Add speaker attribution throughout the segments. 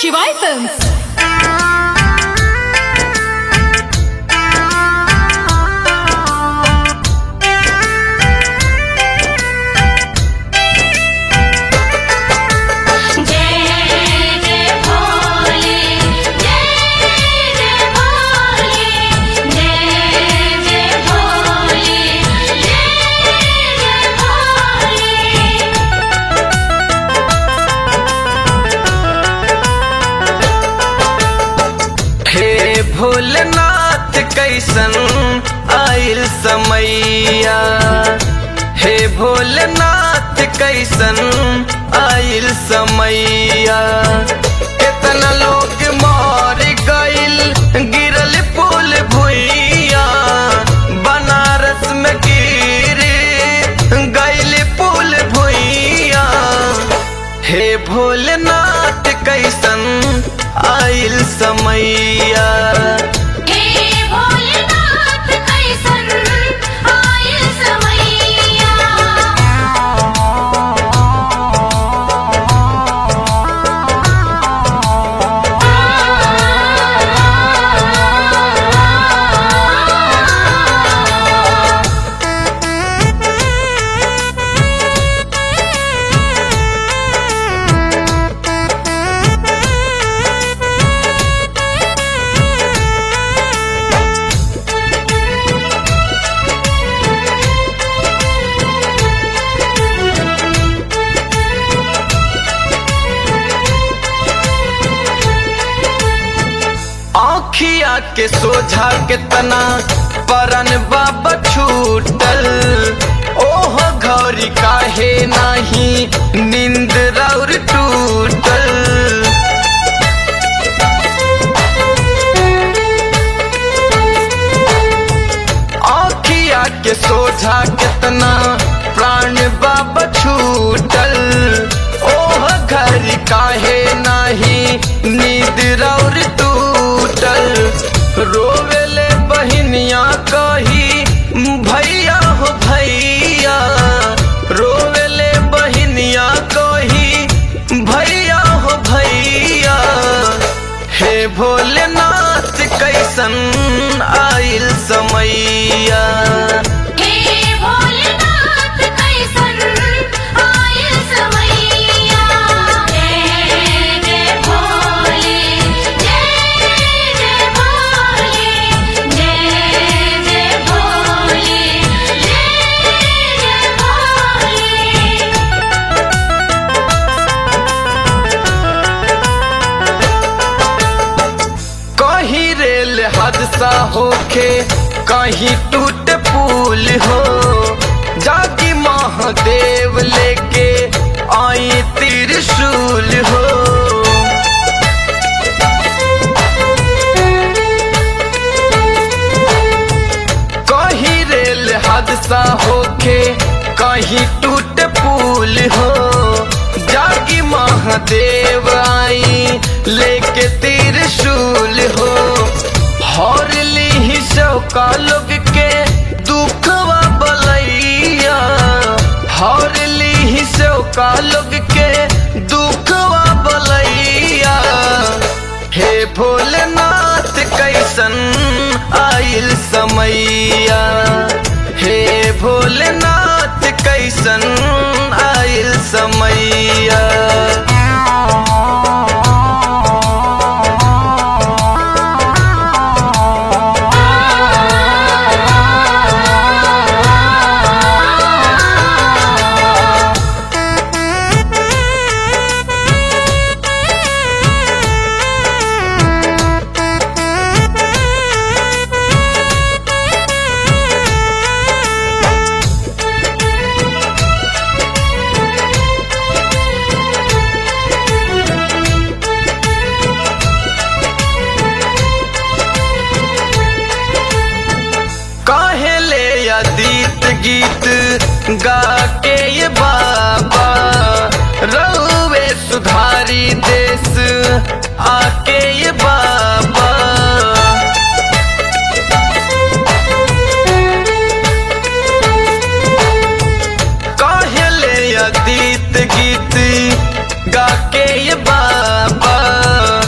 Speaker 1: Shivai Films.
Speaker 2: जय जय भोले जय जय भोले जय जय भोले जय जय भोले
Speaker 3: हे भोलेनाथ कैसन आइल समैया हे भोलेनाथ कैसन आइल समैया कितना लोग मर गइल गिरल पुल भुइया बनारस में गिर गइल पुल भुइया हे भोलेनाथ कैसन आइल समैया
Speaker 2: हे भोलेनाथ कैसन आइल समैया
Speaker 3: आँखिया के सोझा कितना परन बाबा छूटल ओह घौरी काहे नाही नींद राउर टूटल आँखिया के सोझा कितना प्राण बाबा छूटल ओह घर काहे नाही नींद रौर टूटल रोवेले बहिनिया कही भैया हो भैया रोवेले बहिनिया कही भैया हो भैया हे भोलेनाथ कैसन आइल समैया
Speaker 2: हे भोलेनाथ कैसन आइल समैया जय जय भोले जय जय भोले जय जय भोले जय जय भोले
Speaker 3: कहीं रेल हादसा होके कहीं टूट पुल हो जागी महादेव लेके आई त्रिशूल हो कहीं रेल हादसा होके कहीं टूट पुल हो जागी महादेव आई लेके त्रिशूल हो हर ली शौका लोग के दुखवा बलैया हर ली शौका लोग के दुखवा बलैया हे भोलेनाथ कैसन आइल समैया हे भोलेनाथ कैसन आइल समैया काहे ले अदीत गीत गा के ये बाबा रहुए सुधारी देश आके ये बाबा काहे ले अदीत गीत गा के ये बाबा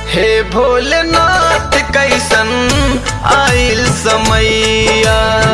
Speaker 3: हे भोलेनाथ कैसन आइल समैया